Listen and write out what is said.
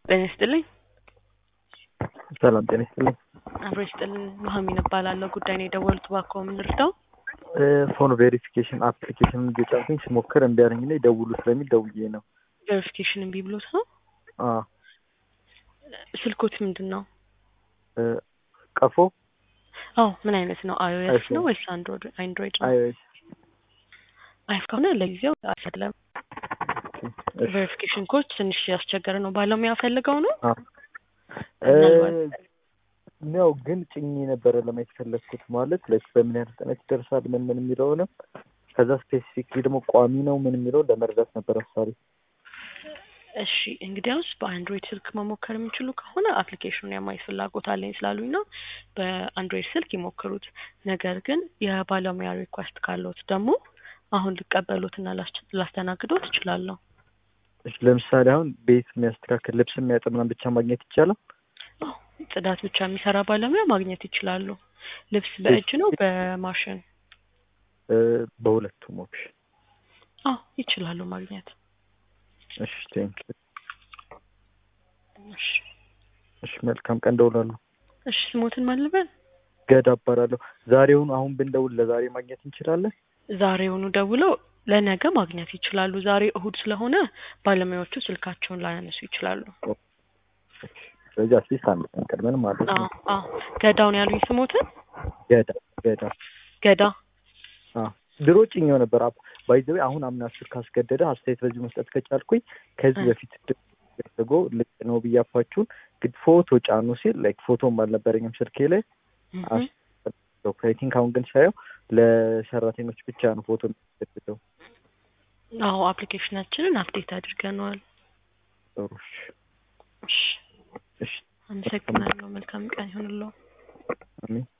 ጤና ይስጥልኝ። ሰላም ጤና ይስጥልኝ። አብሮ ይስጥልን። ኑሐሚን እባላለሁ። ጉዳይ ነው የደወሉት፣ እባክዎ ምን ልርዳው? ፎን ቬሪፊኬሽን አፕሊኬሽን እየጫንኩኝ ስሞክር እምቢ አለኝ እና ደውሉ ስለሚል ደውዬ ነው። ቬሪፊኬሽን እምቢ ብሎት ነው? አዎ ስልኮት ምንድን ነው? ቀፎ አዎ ምን አይነት ነው? አይኦኤስ አይፎን። ነው ወይስ አንድሮይድ አንድሮይድ ነው? አይኦኤስ አይፍ ከሆነ ለጊዜው አይደለም። ቬሪፊኬሽን ኮድ ትንሽ ያስቸገረ ነው። ባለሙያ ፈልገው ነው? ምናልባት ነው ግን ጭኜ ነበረ ለማየት ፈለግኩት ማለት ላይክ በምን ያህል ፍጥነት ይደርሳል ምን ምን የሚለውንም ከዛ ስፔሲፊክሊ ደግሞ ቋሚ ነው ምን የሚለው ለመረዳት ነበረ ሀሳቤ። እሺ እንግዲያውስ በአንድሮይድ ስልክ መሞከር የሚችሉ ከሆነ አፕሊኬሽኑን የማየት ፍላጎት አለኝ ስላሉኝ ነው በአንድሮይድ ስልክ ይሞክሩት። ነገር ግን የባለሙያ ሪኳስት ካለዎት ደግሞ አሁን ሊቀበሉትና ላስ- ላስተናግዶት እችላለሁ። እሺ ለምሳሌ አሁን ቤት የሚያስተካክል ልብስ የሚያጥብ ምናምን ብቻ ማግኘት ይቻላል? አዎ ጽዳት ብቻ የሚሰራ ባለሙያ ማግኘት ይችላሉ። ልብስ በእጅ ነው በማሽን? እ፣ በሁለቱም ኦፕሽን። አዎ ይችላሉ ማግኘት። እሺ ቴንክ እሺ እሺ መልካም ቀን ደውላለሁ። እሺ ስሞትን ማን ልበል? ገዳ እባላለሁ። ዛሬውን አሁን ብንደውል ለዛሬ ማግኘት እንችላለን? ዛሬውኑ ደውለው ለነገ ማግኘት ይችላሉ። ዛሬ እሁድ ስለሆነ ባለሙያዎቹ ስልካቸውን ላያነሱ ይችላሉ። ስለዚህ አትሊስት አንድ ቀን ቀድመን ማለት አዎ ነው። አዎ ገዳውን ያሉኝ ስሞትን ገዳ ገዳ ገዳ አዎ ድሮ ጭኛው ነበር። ባይዘዌ አሁን አምና ስር ካስገደደ አስተያየት በዚህ መስጠት ከቻልኩኝ ከዚህ እ። በፊት ደርጎ ልክ ነው ብያፋችሁን ግን ፎቶ ጫኑ ሲል ላይክ ፎቶም አልነበረኝም ስልኬ ላይ እህ። አይ ቲንክ አሁን ግን ሳየው ለሰራተኞች ብቻ ነው ፎቶ የሚያስገድደው። አዎ አፕሊኬሽናችንን አፕዴት አድርገነዋል። ጥሩ እሺ እሺ እሺ አመሰግናለሁ። መልካም ቀን ይሁንልዎ። አሜን